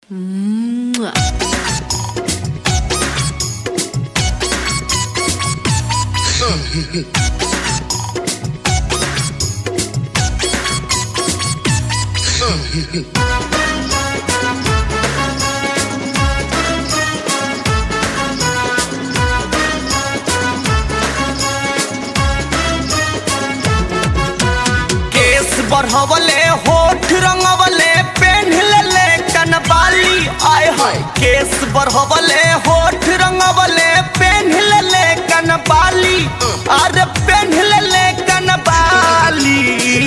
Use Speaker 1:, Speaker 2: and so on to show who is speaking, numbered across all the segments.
Speaker 1: केस बढ़वले होठ रंगवले पेन्हले कनबाली आय हाय केस बढ़वले होठ रंगवले पेन्हले कनबाली अरे पेन्हले कनबाली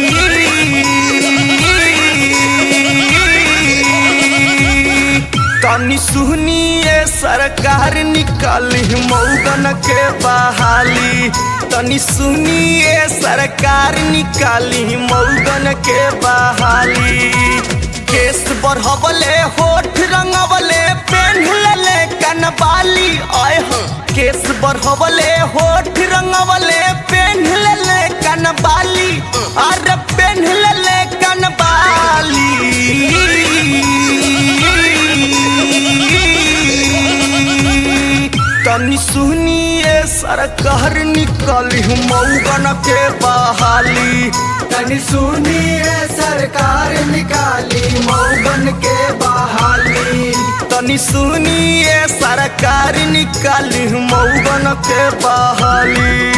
Speaker 1: तनी सुनिए सरकार निकाली मऊगन के बहाली तनी सुनिए सरकार निकाली मऊगन के बहाली केस बढ़वले होठ रंगवले पेन्हले कनबाली आय हो केस बढ़वले होठ रंगवले पेन्हले कनबाली अरे पेन्हले कनबाली तनी सुनिए सरकार निकाली मऊगन के बहाली
Speaker 2: तनी सुनिए सरकार निकाली मऊगन के बहाली
Speaker 1: तनी सुनिए सरकार निकाली मऊगन के बहाली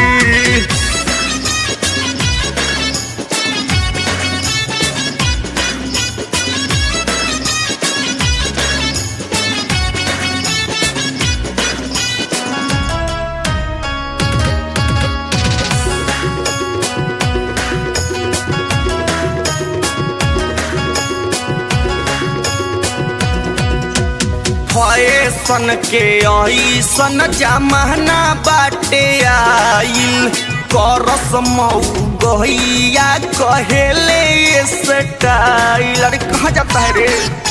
Speaker 1: फैशन के ऐसन जमाना बाटे आइल करस मऊ गहिया कहेले स्टाइल अरे कहाँ जाता है रे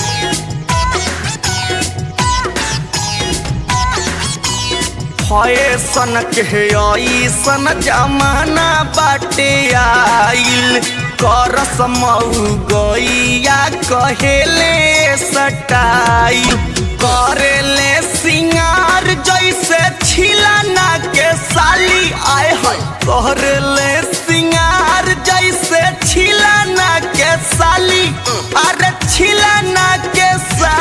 Speaker 1: फैशन के ऐसन जमाना बाटे आइल करस मऊ गैया कहेले सटाइल करेले सिंगार जैसे छिलाना के साली आय है करेले सिंगार जैसे छिलाना के साली अरे छिलाना के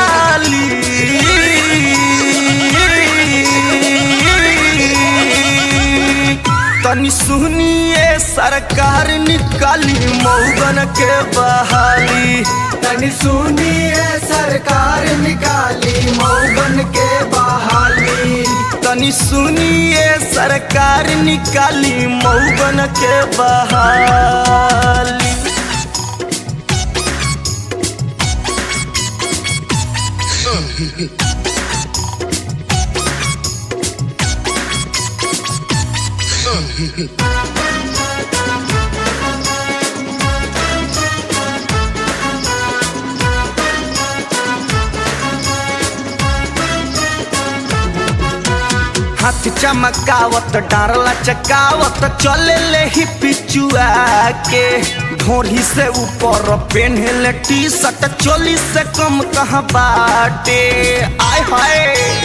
Speaker 1: साली तनी सुनिए सरकार निकाली मऊगन के बहाली
Speaker 2: तनी सुनिए सरकार निकाली मऊगन के बहाली
Speaker 1: तनी सुनिए सरकार निकाली मऊगन के बहाली हाथ चमकावत डारला चकावत चले ले ही पिचुआ के ढोरी से ऊपर पेन्हले टी शर्ट चोली से कम कहाँ बाटे आय हाय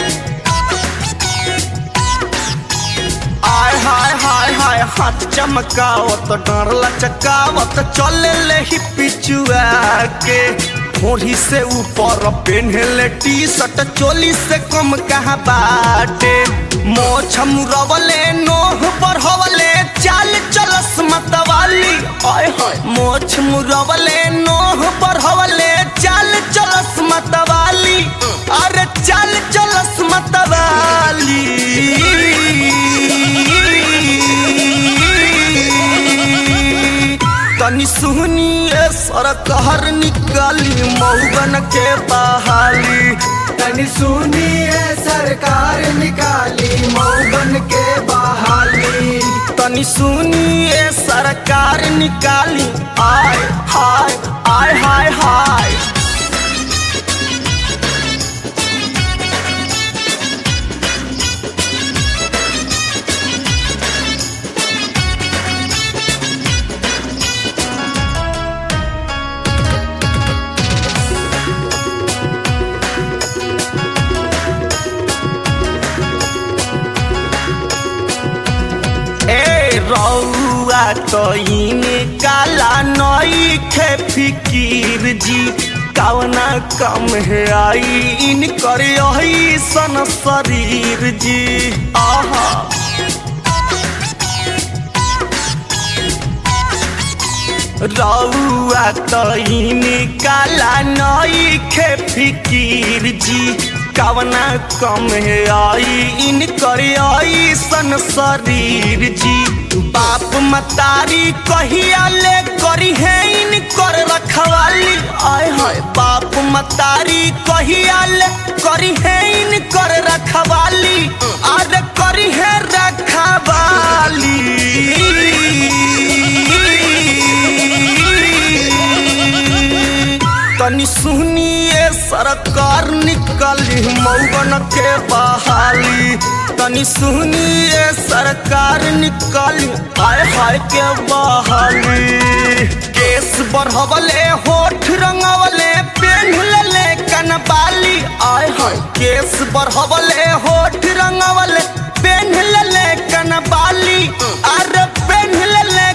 Speaker 1: आय हाय हाय हाय हाथ चमकावत डारला चकावत चले ले ही पिचुआ के ढोरी से ऊपर पेन्हले टी शर्ट चोली से कम कहाँ बाटे मोछ मुरवले नोह बढ़वले चाल चलस मतवाली आय हाय मोछ मुरवले नोह बढ़वले चाल चलस मतवाली अरे चाल चलस मतवाली तनी सुनिए सरकार निकाली मऊगन के बहाली
Speaker 2: तनी सुनिए सरकार निकाली मऊगन के बहाली
Speaker 1: तनी सुनिए सरकार निकाली आय हाय आय हाय हाय रउआ तो काला नई खे फिकीर जी कवना कम है आई इन कर सन शरीर जी आहा रउआ तो काला नई खे फिकीर जी कवना कम है आई इन कर सन शरीर जी बाप मतारी कहिया ले करी है इन कर रखवाली आय हाय बाप मतारी कहिया ले करी है इन कर रखवाली आर करी है रखवाली तनी सुनिए सरकार निकली मौगन के बहाली तनी सुनिए सरकार निकली हाय हाय के बहाली केस बढ़वले होठ रंगवले पेन्हले कनबाली आय हाय केस बढ़वले होठ रंगवले पेन्हले कनबाली अरे पेन्हले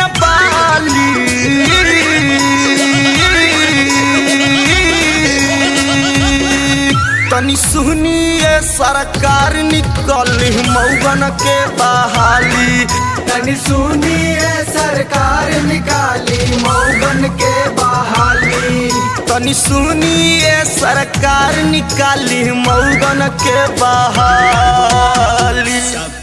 Speaker 1: कनबाली तनी सुनिए सरकार निकली मौगन के बहाली
Speaker 2: तनी सुनिए सरकार निकाली मौगन के बहाली
Speaker 1: तनी सुनिए सरकार निकाली मौगन के बहाली